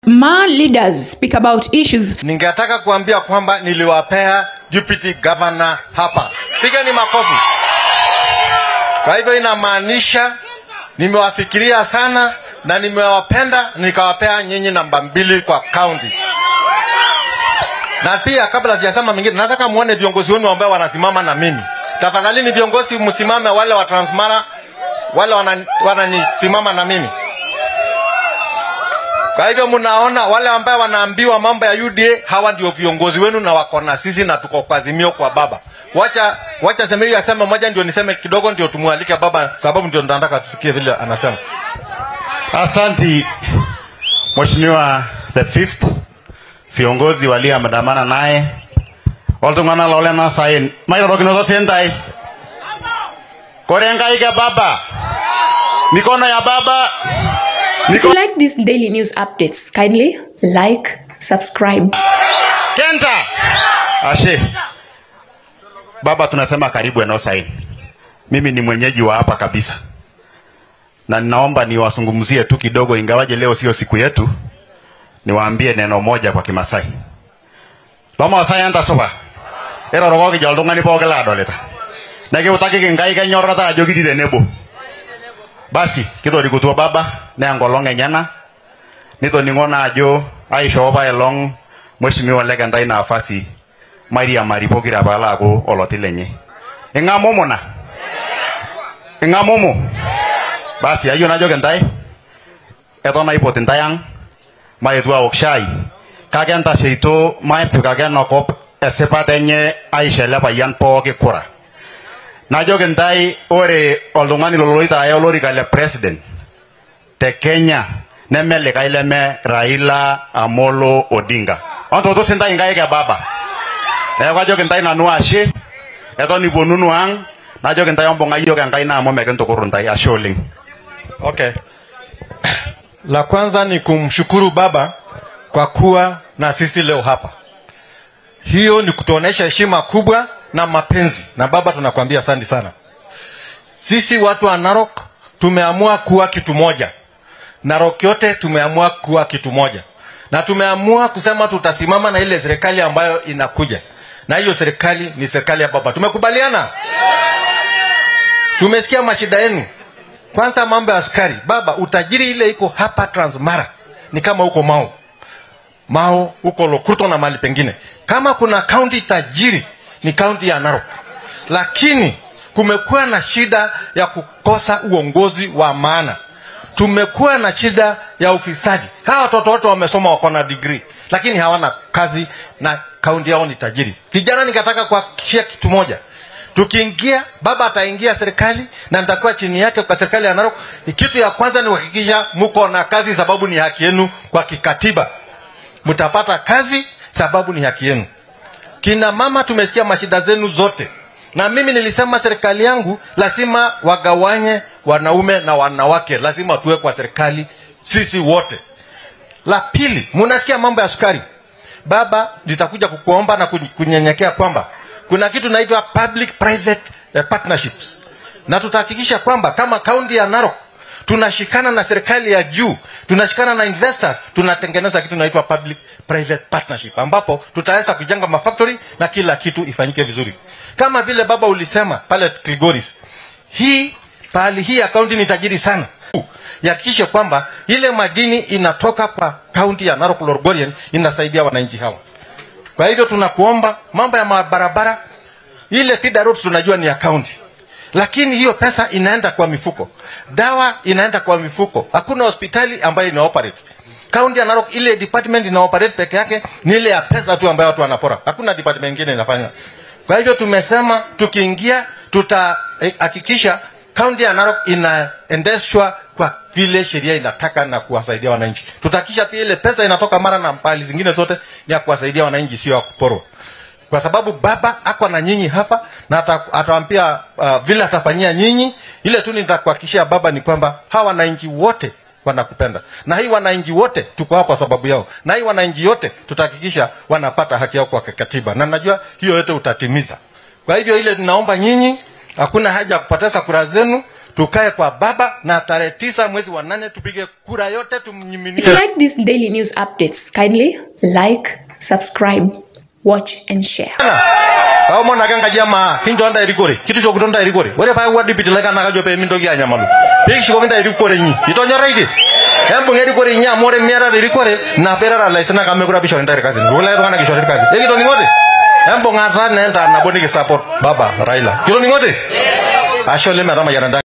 Ma leaders speak about issues Ningetaka kuambia kwamba niliwapea deputy governor hapa. Pigeni makofi. Kwa hivyo inamaanisha nimewafikiria sana na nimewapenda, nikawapea nyinyi namba mbili kwa county. Na pia kabla sijasema mengine, nataka muone viongozi wenu ambao wanasimama na mimi. Tafadhali ni viongozi msimame, wale wa Transmara, wale wanani- wananisimama na mimi. Kwa hivyo mnaona wale ambao wanaambiwa mambo ya UDA, hawa ndio viongozi wenu na wako na sisi na tuko kwa azimio kwa baba. Wacha wacha sema hiyo aseme moja, ndio niseme kidogo, ndio tumwalike baba, sababu ndio nataka tusikie vile anasema. Asanti Mheshimiwa the fifth, viongozi walioandamana naye oltung'anak loolena sain mairorokinoto sentai kore nkaik e baba mikono ya baba If you like these daily news updates, kindly like, subscribe. kenta ashe baba tunasema karibu eneo sain mimi ni mwenyeji wa hapa kabisa na ninaomba niwazungumzie tu kidogo ingawaje leo sio siku yetu niwaambie neno moja kwa kimasai lomasai entasupa irorokoki jo oltung'ani pooki laadolita nekiutakiki nkai kenyorrata ajo kitii tenebo basi kitorikutuo baba naa enkolong enyena nitoning'o naa ajo aishoo paelong mheshimiwa lekentai nafasi mairiamari pokira paalo aaku oloti lenye ing'amumu na ing'amumu basi ayieu najoki ntae eton aipot ntae ang maetu aok shai kake entasheito maipik ake enakop esipata enye aisho ele payian pooki kura najoki ntae ore oltung'ani loloito aya olorika le president te kenya neme likae leme raila amolo odinga ontoto sintae nkaik e baba neeku ajoki ntae nanu ashe eton iponunu ang najoki ntae ombung'a yiok enkaina amu mekintukuru ntae ashe oleng Okay. La kwanza ni kumshukuru baba kwa kuwa na sisi leo hapa. Hiyo ni kutuonesha heshima kubwa na mapenzi, na baba tunakwambia asante sana. Sisi watu wa Narok tumeamua kuwa kitu moja. Narok yote tumeamua kuwa kitu moja, na tumeamua kusema tutasimama na ile serikali ambayo inakuja, na hiyo serikali ni serikali ya baba. Tumekubaliana, tumesikia mashida yenu. Kwanza mambo ya askari, baba, utajiri ile iko hapa Transmara ni kama huko Mao, Mao huko Lokuto na mahali pengine. Kama kuna kaunti tajiri ni kaunti ya Narok, lakini kumekuwa na shida ya kukosa uongozi wa maana. Tumekuwa na shida ya ufisadi. Hawa watoto wote wamesoma, wako na degree, lakini hawana kazi na kaunti yao ni tajiri. Kijana, nikataka kuhakikishia kitu moja, tukiingia baba ataingia serikali na nitakuwa chini yake kwa serikali ya Narok. Kitu ya kwanza ni kuhakikisha mko na kazi, sababu ni haki yenu kwa kikatiba. Mtapata kazi sababu ni haki yenu. Kina mama, tumesikia mashida zenu zote, na mimi nilisema serikali yangu lazima wagawanye wanaume na wanawake, lazima tuwe kwa serikali sisi wote. La pili, munasikia mambo ya sukari. Baba, nitakuja kukuomba na kunye- kunyenyekea kwamba kuna kitu naitwa public private eh, partnerships, na tutahakikisha kwamba kama kaunti ya Narok tunashikana na serikali ya juu, tunashikana na investors, tunatengeneza kitu naitwa public private partnership, ambapo tutaweza kujenga mafactory na kila kitu ifanyike vizuri, kama vile baba ulisema pale Kilgoris. Hii pahali hii ya kaunti ni tajiri sana ihakikishe kwamba ile madini inatoka kwa kaunti ya Narok Lorgorian inasaidia wananchi hawa. Kwa hivyo tunakuomba mambo ya mabarabara, ile feeder roads tunajua ni ya kaunti, lakini hiyo pesa inaenda kwa mifuko, dawa inaenda kwa mifuko. Hakuna hospitali ambayo ina operate kaunti ya Narok. Ile department ina operate peke yake ni ile ya pesa tu ambayo watu wanapora, hakuna department nyingine inafanya. Kwa hivyo tumesema tukiingia, tutahakikisha kaunti ya Narok inaendeshwa kwa vile sheria inataka na kuwasaidia wananchi. Tutahakikisha pia ile pesa inatoka mara na pahali zingine zote ni ya kuwasaidia wananchi, sio ya kuporwa kwa sababu baba ako na nyinyi hapa na ata- atawaambia uh, vile atafanyia nyinyi. Ile tu nitakuhakikishia baba ni kwamba hawa wananchi wote wanakupenda, na hii wananchi wote tuko hapa kwa sababu yao, na hii wananchi wote tutahakikisha wanapata haki yao kwa katiba, na najua hiyo yote utatimiza. Kwa hivyo ile tunaomba nyinyi, hakuna haja ya kupoteza kura zenu, tukae kwa baba na tarehe tisa mwezi wa nane tupige kura yote tumnyiminie If you like these daily news updates, kindly like, subscribe, watch, and share. kaomon ake enkaji emaa kincho ntae erikore kitushukoto ntae erikore ore paa wadipiti laikan naa kajo peemintoki anyamalu peekishukoki ntae erikore inyi itonyoraitie embung erikore inyi amu ore miatata erikore ina peirara ilaisinak amu mekure apa ishori ntae irkasin kulie tung'anak ishori irkasin ekitoning'ote embung'ata naa entaa nabo nikisupport baba raila kitoning'ote ashe oleng metamayiana ntae